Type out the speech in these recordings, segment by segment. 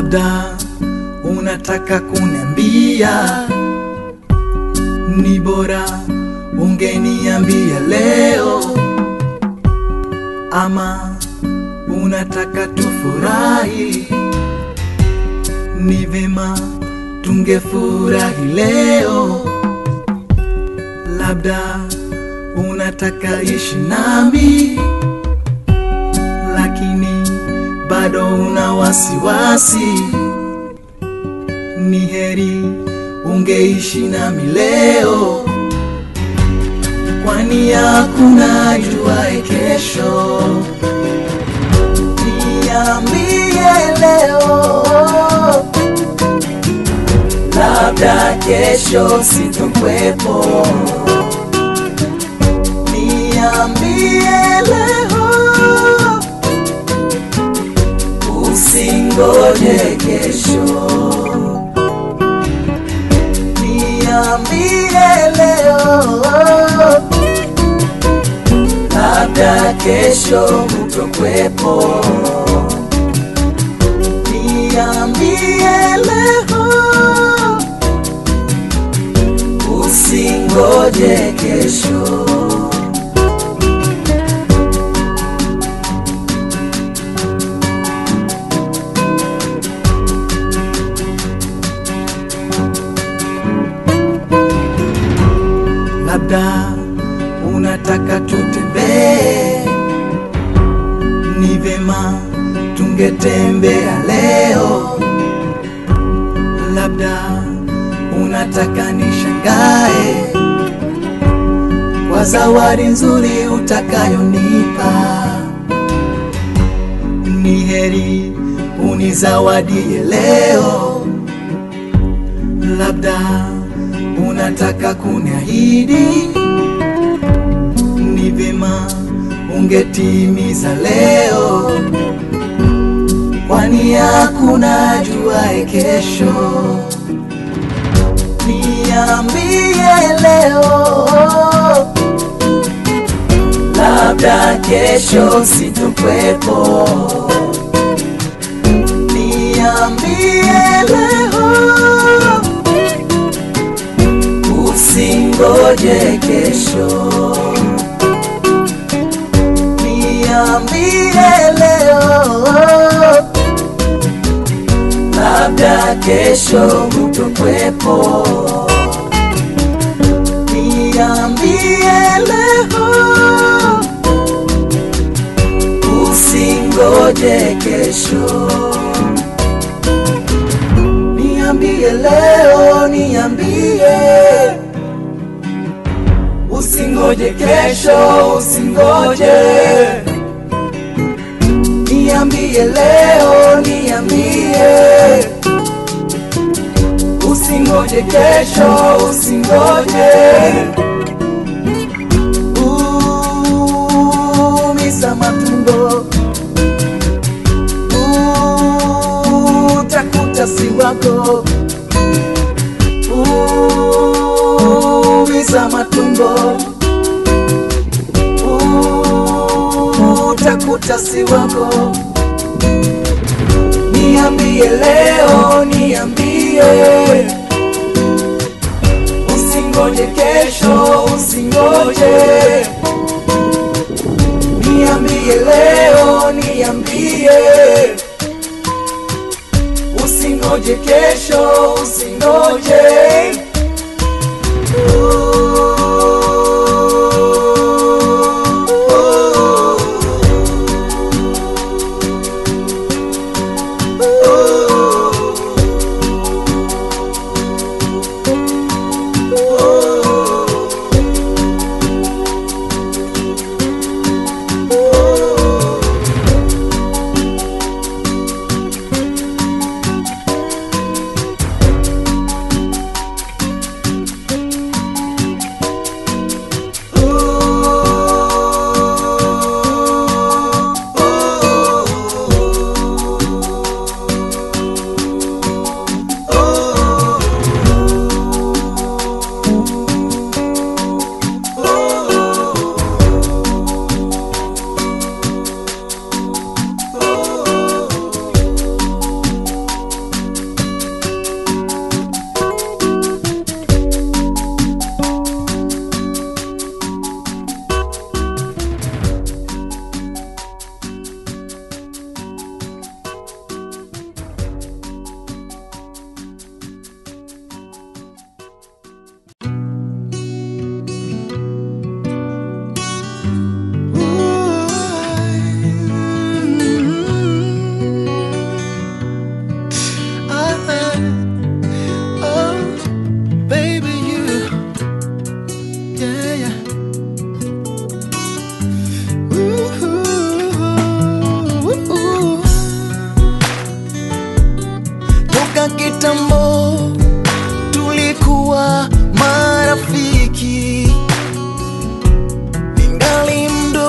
labda unataka kuniambia ni bora ungeniambia leo, ama unataka tufurahi, ni vema tungefurahi leo. Labda unataka ishi nami, lakini bado una wasiwasi, ni heri ungeishi nami leo, kwani hakuna juae kesho. Niambie leo, labda kesho sitokwepo. Niambie leo, usingoje kesho. Niambie leo, labda kesho hutokwepo. Niambie leo, usingoje kesho. labda unataka tutembee, ni vema tungetembea leo. Labda unataka nishangae kwa zawadi nzuri utakayonipa, ni heri unizawadie leo. Labda unataka kuniahidi, ni vema ungetimiza leo, kwani hakuna juae kesho. Niambie leo, labda kesho sitokwepo. Niambie leo usingoje kesho. Niambie leo, labda kesho hutokwepo. Niambie leo, usingoje kesho. Niambie leo, niambie Usingoje kesho, usingoje. Niambie leo, niambie. Usingoje kesho, usingoje. Umiza matumbo. Utakuta si wako. Umiza matumbo. Utakuta si wako. Niambie leo, niambie. Usingoje kesho, usingoje. Niambie leo, niambie. Usingoje kesho, usingoje.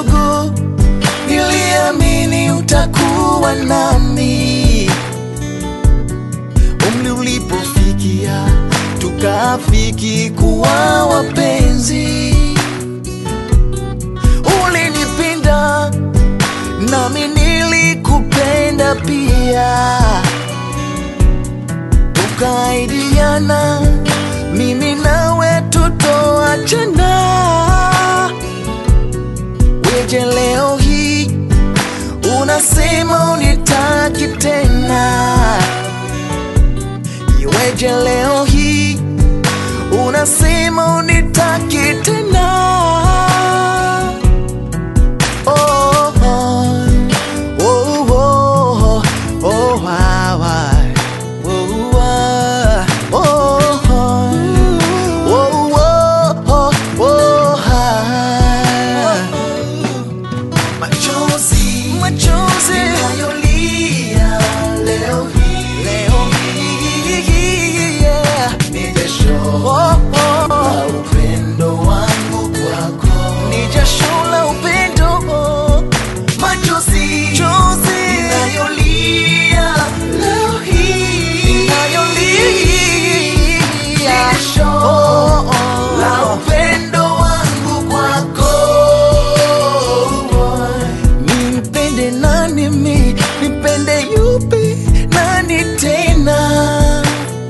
kidogo niliamini utakuwa nami umri ulipofikia tukafiki kuwa wapenzi ulinipenda nami nilikupenda pia tukaidiana mimi nawe tutoachana weje leo hii unasema unitaki tena iweje leo hii unasema unitaki tena oh, oh, oh, oh, oh, ah, ah. Oh, ah, oh, oh, oh, oh, oh, oh, ah. Machozi, machozi ninayolia leo hii, leo hii, yeah. Ni jasho oh, oh. la upendo wangu kwako, ni jasho la upendo oh. Machozi, chozi ninayolia leo hii, ninayolia ni jasho oh, oh. la upendo wangu kwako nimpende nani mi nipende yupi nani tena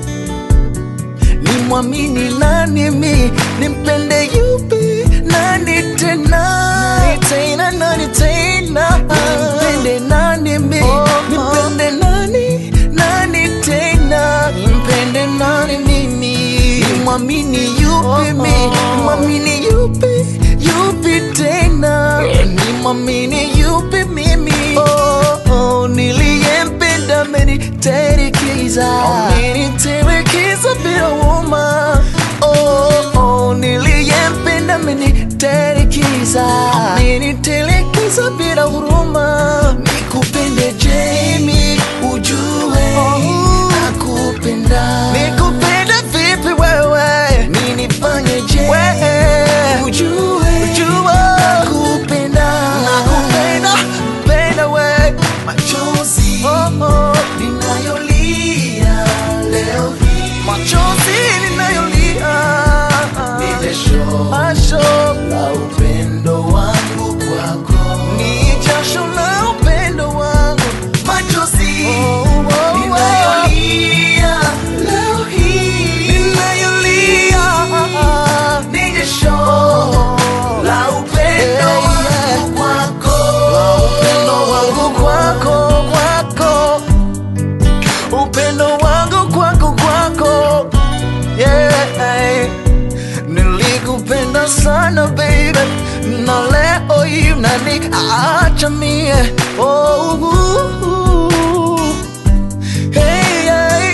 nimwamini nani mi nimpende yupi nani tena nani tena nani tena nimpende nani mi nimpende nani nani tena nimpende nani mimi nimwamini yupi mi nimwamini yupi yupi tena nimwamini yupi mimi oh, oh, niliyempenda amenitelekeza amenitelekeza bila huruma oh, oh, niliyempenda amenitelekeza amenitelekeza bila huruma nikupende Jamie ujue nakupenda nikupenda vipi wewe ninifanye je ujue ujue nakupenda nakupenda penda we machozi oh, oh. ninayolia leo hii machozi ninayolia ni jasho la upendo wangu kwako ni jasho la upendo wangu machozi oh, oh, oh. ninayolia leo hii ninayolia ni jasho la upendo wangu kwako la upendo wangu kwako kwako upendo wangu kwako kwako yeah. nilikupenda sana baby na leo hii nani acha mie oh, uh, uh. Hey, hey.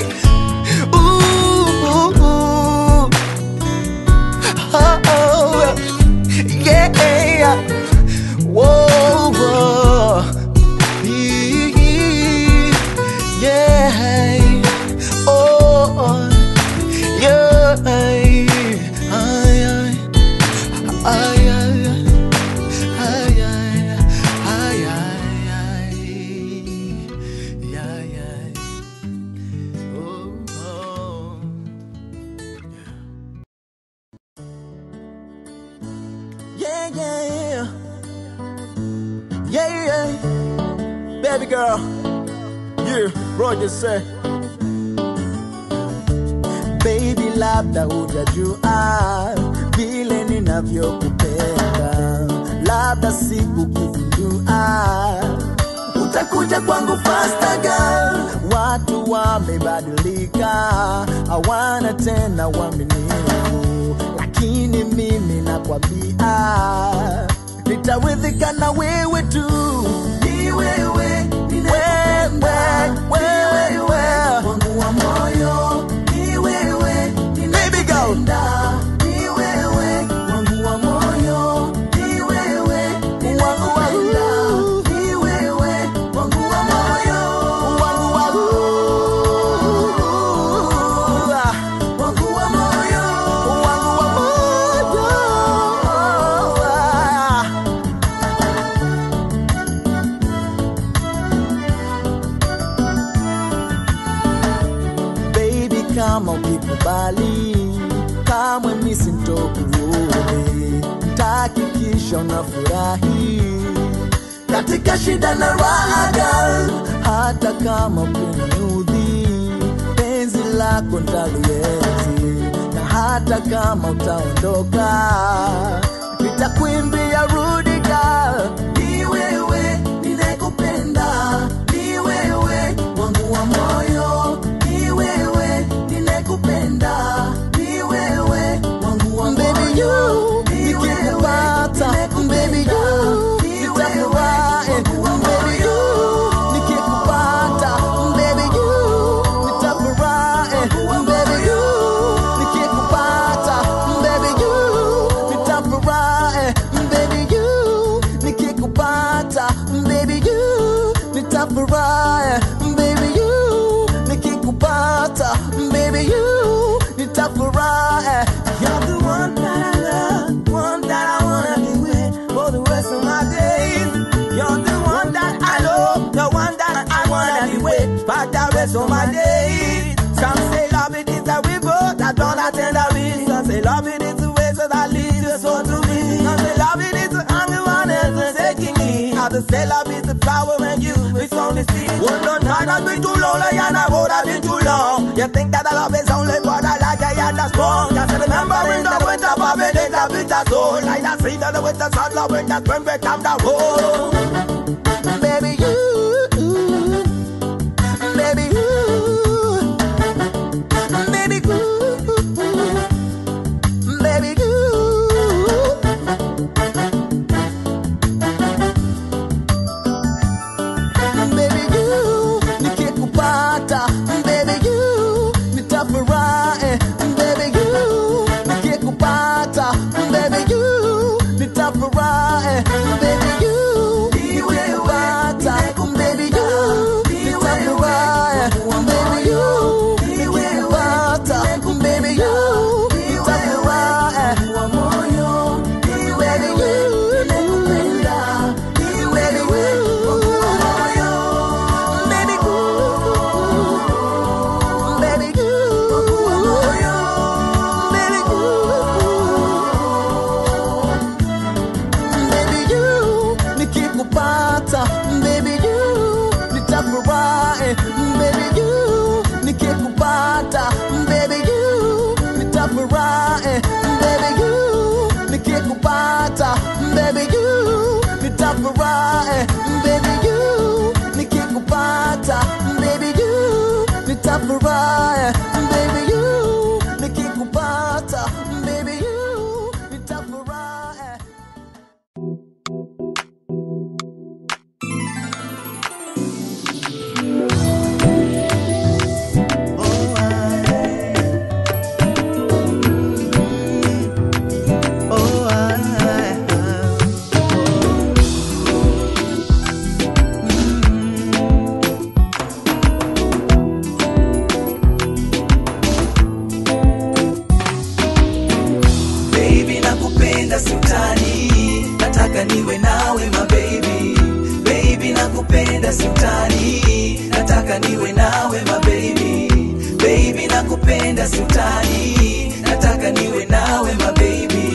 Ooh, ooh. Oh, oh. Yeah. Whoa, whoa. Yeah. Oh, yeah. Ay, ay. Ay, ay. Ay, ay. Ay, ay, ay. Yeah, yeah. Oh, oh. Yeah, yeah, yeah. Yeah, yeah. Baby girl. Yeah, Roger say. Baby, labda hujajua vile ninavyokupenda, labda siku kizindua utakuja kwangu faster girl. Watu wamebadilika, hawana tena uaminifu, lakini mimi nakwambia nitaridhika na wewe tu. Ni wewe, ni wewe, wewe, wangu wa moyo. Ni wewe, Baby girl. Ni wewe, wangu wa moyo. Ni wewe, ninakupenda. Ni wewe, wangu wa moyo. Wangu wa wangu wa moyo. Wangu wa moyo. hakikisha unafurahi katika shida na raha girl, hata kama kuniudhi, penzi lako ntalienzi, na hata kama utaondoka, nitakuimbia rudi girl. Ni wewe ninayekupenda, ni wewe wangu wa moyo, ni wewe ninayekupenda, ni wewe wangu wa moyo. Baby you, nikikupata, baby you, nitafurahi. Baby you, nikikupata, baby you, nitafurahi. Baby you, nikikupata, baby you, nitafurahi. Baby you, nikikupata, baby you, nitafurahi. Baby you, nikikupata, baby you, nitafurahi. You're the one that I love, one that I wanna be with for the rest of my days. You're the one that I love, the one that I wanna be with for the rest of my days. Some say love it is a river that don't attend a reach. Some say love it is a way so that leads your soul to me. Some say love it is the hunger one is taking me. Others say love is the power when you it's only see. One no time has been too long, like and I would have been too long. You think that the love is only for the like I had that's strong. Just remembering the winter of it is a bitter soul. Like the sea that the winter sun, love when the spring become the whole. Baby, you, baby, you, baby, you, baby, you. baby you nikikupata baby you nitafurahi baby you nikikupata baby you nitafurahi baby you nikikupata baby you nitafurahi baby you nikikupata baby you nitafurahi wa moyo baby you nakupenda baby you Baby ooh, baby ooh, baby ooh, baby you, nikikupata baby you, nitafurahi baby you, nikikupata baby you, nitafurahi baby you, nikikupata baby you, nitafurahi baby you, nikikupata baby you, nitafurahi baby you, nikikupata baby you, nitafurahi Oh, I, Baby nakupenda siutani, nataka niwe nawe ma baby. Baby nakupenda siutani, nataka niwe nawe ma baby. Baby nakupenda siutani, nataka niwe nawe ma baby.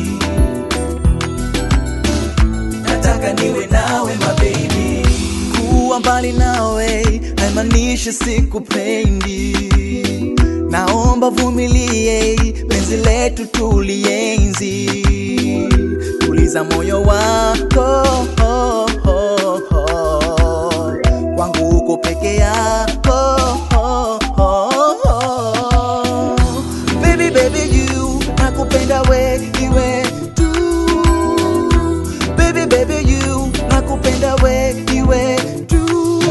Nataka niwe nawe ma baby. kuwa mbali nawe haimaanishi sikupendi naomba vumilie penzi letu tulienzi tuliza moyo wako kwangu uko peke yako baby baby you nakupenda we iwe tu baby baby you nakupenda we iwe tu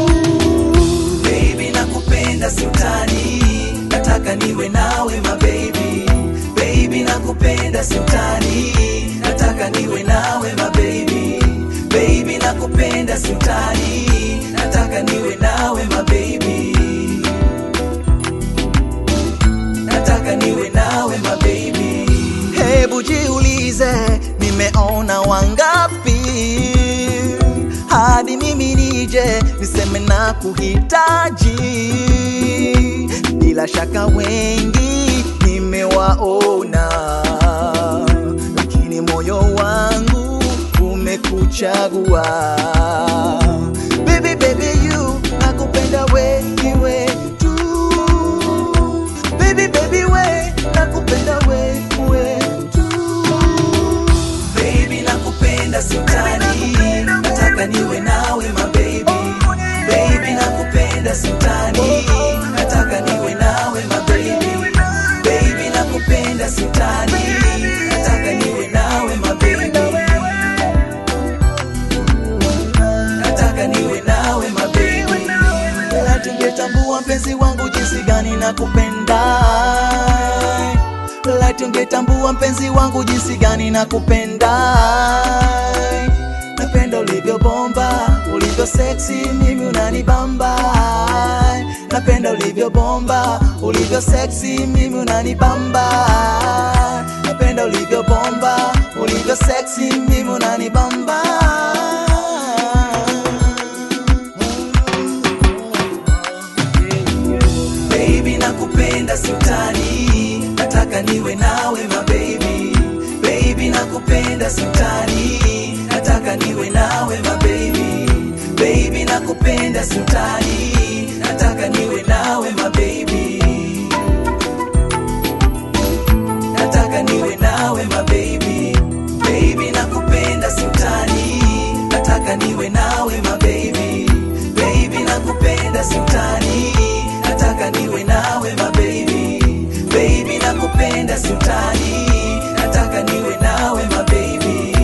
Baby nakupenda siutani, nataka niwe nawe ma baby. Baby nakupenda siutani, nataka niwe nawe ma baby. Baby nakupenda siutani, nataka niwe nawe ma baby. Nataka niwe nawe ma baby. hebu jiulize nimeona wangapi hadi mimi nije niseme na kuhitaji bila shaka wengi nimewaona lakini moyo wangu kuchagua baby baby you nakupenda we iwe tu baby baby we nakupenda we we tu baby nakupenda siutani nataka niwe nawe mababy baby nakupenda siutani nataka niwe nawe mababy baby nakupenda siutani nataka niwe nawe mababy nataka niwe nawe mababy Ela tungetambua mpenzi wangu jinsi gani nakupenda Ela tungetambua mpenzi wangu jinsi gani nakupenda Napenda ulivyo bomba, ulivyo sexy, mimi unanibamba Napenda ulivyo bomba, ulivyo sexy, mimi unanibamba Napenda ulivyo bomba, ulivyo sexy, mimi unanibamba baby nakupenda siutani nataka niwe nawe mababy baby nakupenda siutani nataka niwe nawe mababy baby nakupenda siutani nataka niwe nawe mababy nataka niwe nawe mababy baby nakupenda siutani nataka niwe nawe mababy baby nakupenda siutani nataka niwe nawe mababy baby nakupenda siutani nataka niwe nawe mababy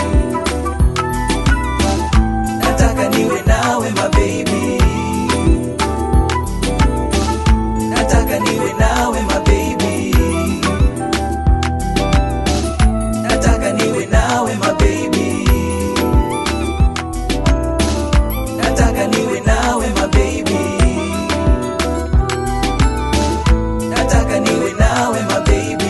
nataka niwe nawe mababy nataka niwe nawe mababy nataka niwe nawe mababy nataka niwe nawe mababy nataka niwe nawe mababy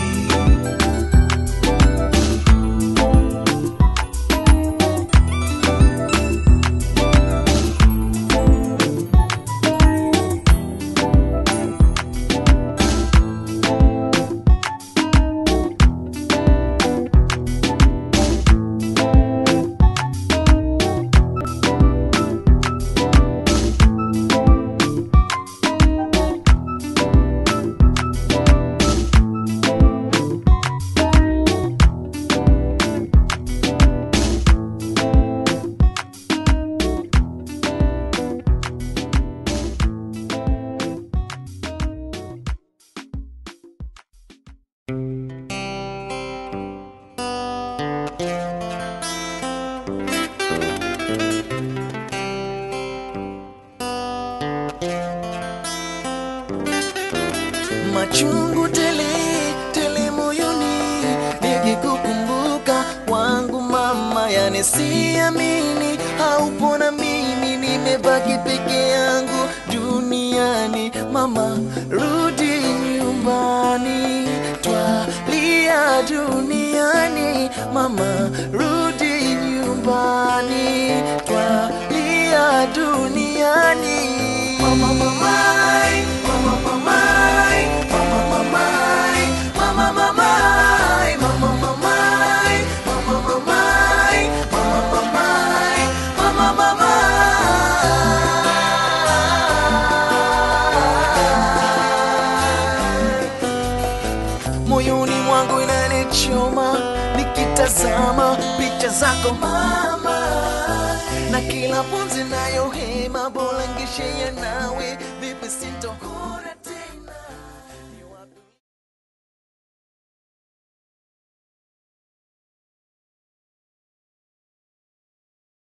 machungu tele tele moyoni nikikukumbuka wangu mama yani siamini haupo na mimi nimebaki peke yangu duniani mama rudi nyumbani twalia duniani mama rudi nyumbani twalia duniani mama mamai mama mamai mama mamai mama mamai mama mamai mama mamai mama mamai mama mamai moyoni mwangu inanichoma nikitazama picha zako mama na kila pumzi nayo hema bora ngeshea nawe vipi sintohora